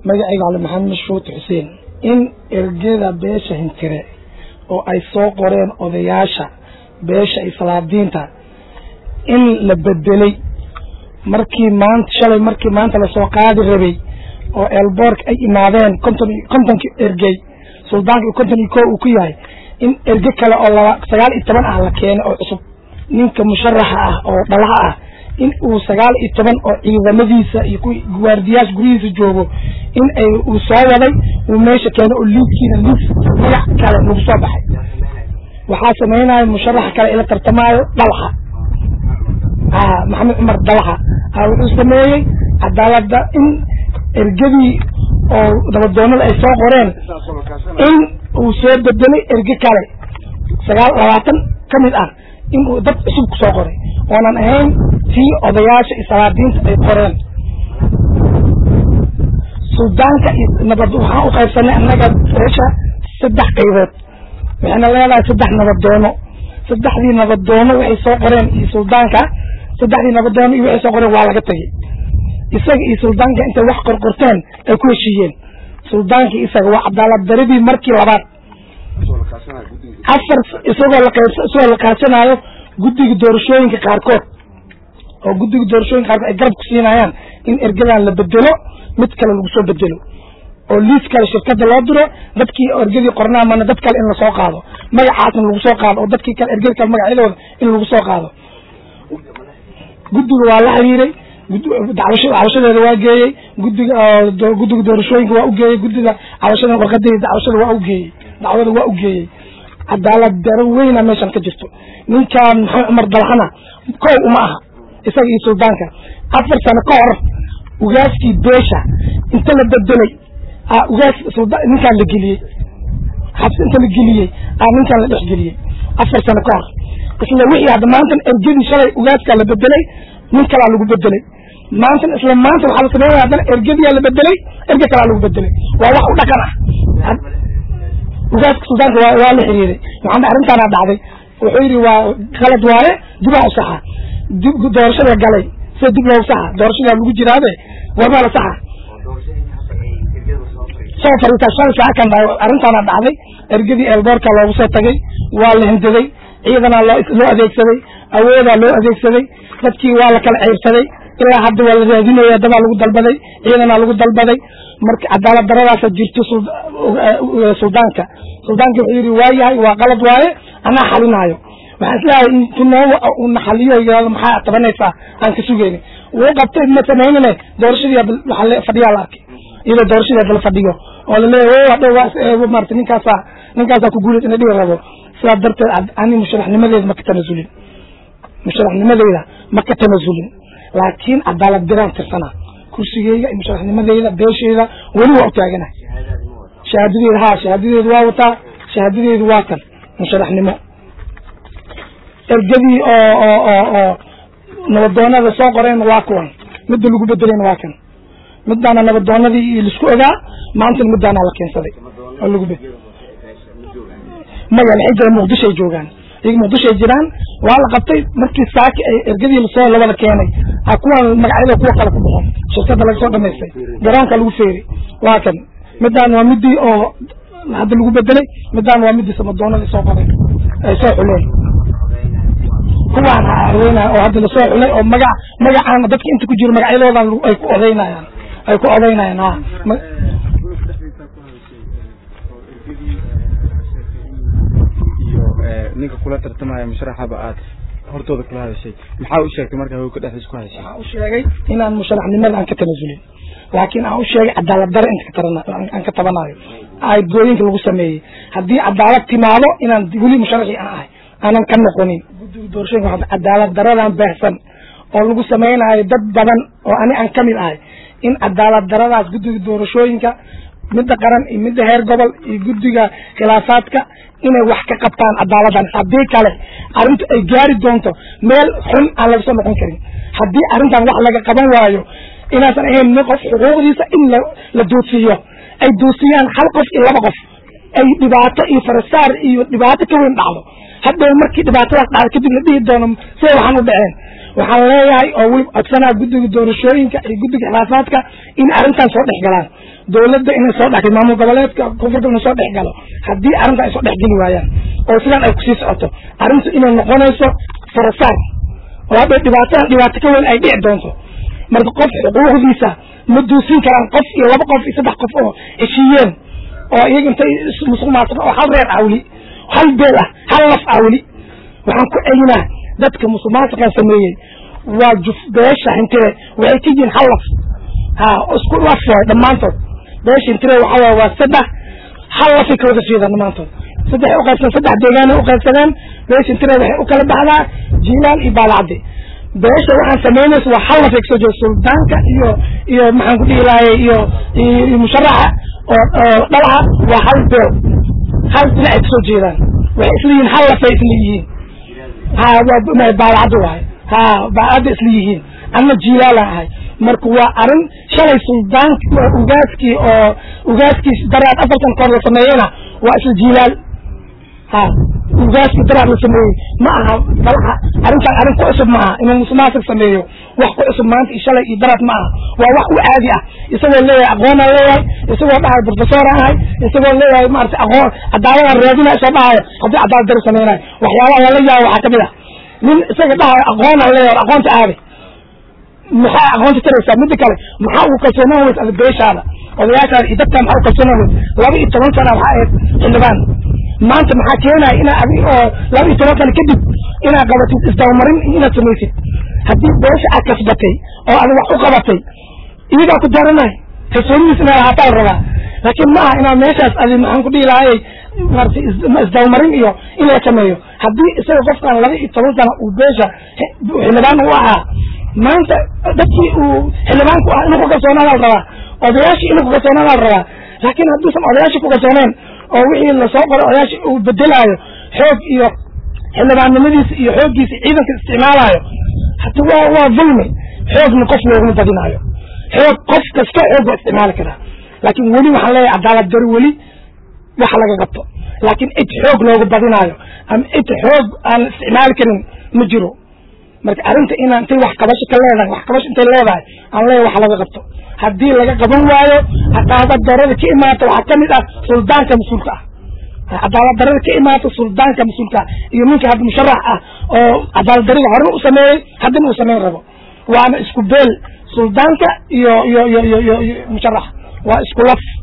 magacayga cali maxamed shuuti xuseen in ergeda beesha hintire oo ay soo qoreen odayaasha beesha islaadiinta in la bedelay markii maanta shalay markii maanta lasoo qaadi rabay oo elboorka ay imaadeen konton kontonki ergey suldaanka konton iyo ko uu ku yahay in erge kale oo laba sagaal iyo toban ah la keenay oo cusub ninka musharaxa ah oo dhalaha ah in uu sagaal iyo toban oo ciidamadiisa iyo kuwi guwaardiyaasha guryihiisa joogo in ay uu soo waday uu meesha keenay oo liidkiina liid magac kale lagu soo baxay waxaa sameynaya musharaxa kale ila tartamaayo dhalaxa maxamed cumar dalaxa wuxuu sameeyey cadaalada in ergadii oo nabadoonada ay soo qoreen in uu soo bedelay erge kale sagaal labaatan ka mid ah in uu dad cusub ku soo qoray oonan ahayn tii odayaasha islaadiinta ay qoreen suldaanka iyo nabad waxaan u qaybsanay annaga beesha saddex qaybood waxayna leedahay saddex nabadoono saddexdii nabadoono waxay soo qoreen iyo suldaanka saddexdii nabadoono iyo waxay soo qoreen waa laga tegey isaga iyo suldaanka intay wax qorqorteen ay ku heshiiyeen suldaankii isaga waa cadaalad daradii markii labaad afar isagoo la qayb isagoo la kaashanaayo guddiga doorashooyinka qaarkood oo guddiga doorashooyinka qaarkood ay garab ku siinayaan in ergadan la bedelo mid kale lagu soo bedelo oo liis kale shirkada loo diro dadkii ergadii qornaamana dad kale in lasoo qaado magacaasna lagu soo qaado oo dadkii kale ergadi kale magacyadooda in lagu soo qaado guddiga waa la xiriiray dacwasha cabashadeeda waa geeyey guddiga guddiga doorashooyinka waa ugeeyey guddiga cabashada warqadeeda dacwashada waa ugeeyey dacwada waa ugeeyey cadaalad daro weyna meeshan ka jirto ninkan maxamed cumar dalxana kow uma aha isaga iyo suldaanka afar sano ka hor ugaaskii beesha inta la bedelay ugaas ninkaan la geliyey xabsi inta la geliyey ninkaan la dhex geliyey afar sano ka hor isla wixii hadda maantan ergadii shalay ugaaskaa la bedelay nin kalaa lagu bedelay maantan isla maanta waxaa la sameynaya haddana ergadiyaa la bedelay erge kalaa lagu bedelay waa wax u dhaqan ah ugaaska suldaanka waa waa la xiriiray maxamed arrintaana dhacday wuxuu yidhi waa qalad waaye dibaa u saxa dib doorashada galay sida dib loogu saxa doorashadaa lagu jiraabe warmaa la saxa soo fariita shan saaca kan arrintaana dhacday ergadii eelboorka loogu soo tagay waa la hindaday ciidanaa loo loo adeegsaday awoodaa loo adeegsaday dadkii waa la kala ceyrsaday ilaa hadda waa la raadinaya dabaa lagu dalbaday ciidanaa lagu dalbaday marka cadaalad daradaasa jirto suldaanka suldaanka wuxuu yidhi waa yahay waa qalad waaye anaa xalinaayo waxaan isleeyahay intu noo una xaliyo yirahdo maxaa tabanaysaa aan ka sugeyni wuu qabtay ma samaynine doorashadii waxaa fadhiyaa la arkay iyadoo doorashadii la fadhiyo oo laleeyahy hadhow maarata ninkaasaa ninkaasaa ku guulaysa ina dhihi rabo sidaas darteed ani musharaxnimadeeda ma ka tanasulin musharaxnimadeyda ma ka tanasulin laakiin cadaalad diraan tirsanaa kursigeyga iyo musharaxnimadeyda beesheyda weli waa u taaganahay shahaadadeeda ha shahaadadeedu waa wataa shahaadadeedu waa kan musharaxnimo ergadii oo oo oo oo nabadoonada soo qoreen waa kuwan midda lagu bedelayna waa kan midaana nabadoonadii laisku ogaa maantana midaana la keensaday oo lagu bed maya waxay jiraan muqdishoay joogaan iyaga muqdishoay jiraan waa la qabtay markii saaki ay ergadii lasoo labada keenay a kuwan magacyada kuwa kale ku baxo shirkada laga soo dhamaystay garoonka lagu feeri waa kan midaan waa midii oo hadda lagu bedelay midaan waa midii samadoonadii soo qoray ay soo xuleen kuwaan haweyna oo hadda lasoo xulay oo magac magacaan dadka inta ku jiro magacyadoodan ay ku odaynayaan ay ku odaynayaan ha ninka kula tartamaya musharaxaba aad hortooda kula hadashay maxaa u sheegtay markaa hawka dhexdiis ku hadashay waxaan u sheegay inaan musharaxnimada aan ka tanasulin laakiin aan u sheegay cadaalad dare inta katarana aan ka tabanayo aadgooyinka lagu sameeyey haddii cadaalad timaado inaan weli musharaxii aan ahay aanan ka noqonin guddiga doorashooyinka waxaa cadaalad daradan baahsan oo lagu sameynayo dad badan oo ani aan kamid ahay in cadaalad daradaas guddiga doorashooyinka midda qaran iyo midda heer gobol iyo guddiga khilaafaadka inay wax ka qabtaan cadaaladan haddii kale arrintu ay gaari doonto meel xun aan laga soo noqon karin haddii arrintan wax laga qaban waayo inaasan ahayn nin qof xuquuqdiisa in la la duudsiiyo ay duudsiyaan hal qof iyo laba qof ay dhibaato iyo farasaar iyo dhibaato ka weyn dhacdo hadhow markii dhibaatadaas dhacdo kadib la dhihi doono siday waxaan u dhaceen waxaan leeyahay oo weli codsanaa guddiga doorashooyinka iyo guddiga khilaafaadka in arrintan soo dhex galaan dawladda inay soo dhex maamul goboleedka koonfurta inuu soo dhex galo haddii arrinta ay soo dhex geli waayaan oo sidaan ay kusii socoto arrintu inay noqonayso farasaar oo hadday dhibaataan dhibaato ka weyn ay dhici doonto marka qof xuquuqdiisa ma duusin karaan qof iyo laba qof iyo saddex qof oo heshiiyeen oo iyaga intay musuq maasuq oo hal reer awli hal beel ah hal laf awli waxaan ku celinaa dadka musuq maasuqan sameeyey waa juf beesha hintire waxay ka yihiin hal laf ha isku laf waay dhammaantood beesha hintire waxaa waay waa saddex hal lafay ka wada jeedaan dhammaantood saddex uqaybsan saddex deegaanay uqaybsadeen beesha hintire waxay u kala baxdaa jiilaal iyo baalacde beesha waxaan samaynaysa waa hal lafay kasoo jeeda suldaanka iyo iyo maxaan ku dhihi lahay iyo iyo musharaxa oo oo dhalaca waa hal beel hal dhinacay kasoo jeedaan waxay isla yihiin hal lafay isla yihiin ha waa baalacdo waaye ha baalacda isla yihiin anna jiilaalaan ahay marka waa arrin shalay suldaanki ugaaskii oo ugaaskiis daraad afartan koor la sameeyena waa isla jiilaal ha ugaaskii daraad la sameeyey ma aha dalaha arrintan arrin ku cusub ma aha inuu musuqmaasuq sameeyo wax ku cusub maanta iyo shalay iyo daraad ma aha waa wax u caadi ah isagoo leeyahay aqoonaan leeyahay isagoo dhahay professoraan ahay isagoo leeyahay maarata aqoon cadaaladaan raadina isoo dhahayo haddii cadaalad daro sameynayo waxyaabaha lala yaabo waxaa kamid ah nin isaga dhahayo aqoonaan leeyahay aqoonta aade maxaa aqoonta taraysaa mida kale maxaa ugu kalsoonaan weys ada beeshaada odayaashaada iyo dadkaa maxaa u kalsoonaan weys laba iyo toban sana waxaa ahayd xildhibaan maanta maxaa keenaya inaa adi oo laba iyo toban sana kadib inaad qabatid isdabamarin iyo inaad samaysid haddii beesha aad kasbatay oo aad wax u qabatay iyagaa ku daranay kalsoonidiis inaad ahaataa la rabaa laakiin ma aha inaad meeshaas adi maxaan ku dhihi lahayay maarata isdabamarin iyo in la sameeyo haddii isaga qofkan laba iyo toban sana uu beesha xildhibaan u ahaa maanta dadkii uu xildhibaanku ah inuu ku kalsoonaada la rabaa odayaashii inuu ku kalsoonaada la rabaa laakiin hadduusan odayaashii ku kalsooneen oo wixii lasoo qoray odayaashii uu bedelaayo xoog iyo xildhibaannimadiisa iyo xooggiisa ciidanka isticmaalaayo hata waa waa dulmi xoogna qof looguma badinaayo xoog qof kasta xoog waa isticmaali karaa laakiin weli waxaan leeyahay cadaalad dari weli wax laga qabto laakiin cid xoog loogu badinaayo ama cid xoog aan isticmaali karin ma jiro marka arrinta inaan intay wax qabasho ka leedahay wax qabasho intay leedahay aan leeyahay wax laga qabto haddii laga qaban waayo cadaalad darada ka imaata waxaa kamid ah suldaanka mas-uulka ah cadaalad darada ka imaata suldaanka mas-uulka ah iyo ninka hadda musharax ah oo cadaalad darada horena u sameeyey haddana uu sameyn rabo waana isku beel suldaanka iyo iyo iyo iyo iyo musharax waa isku laf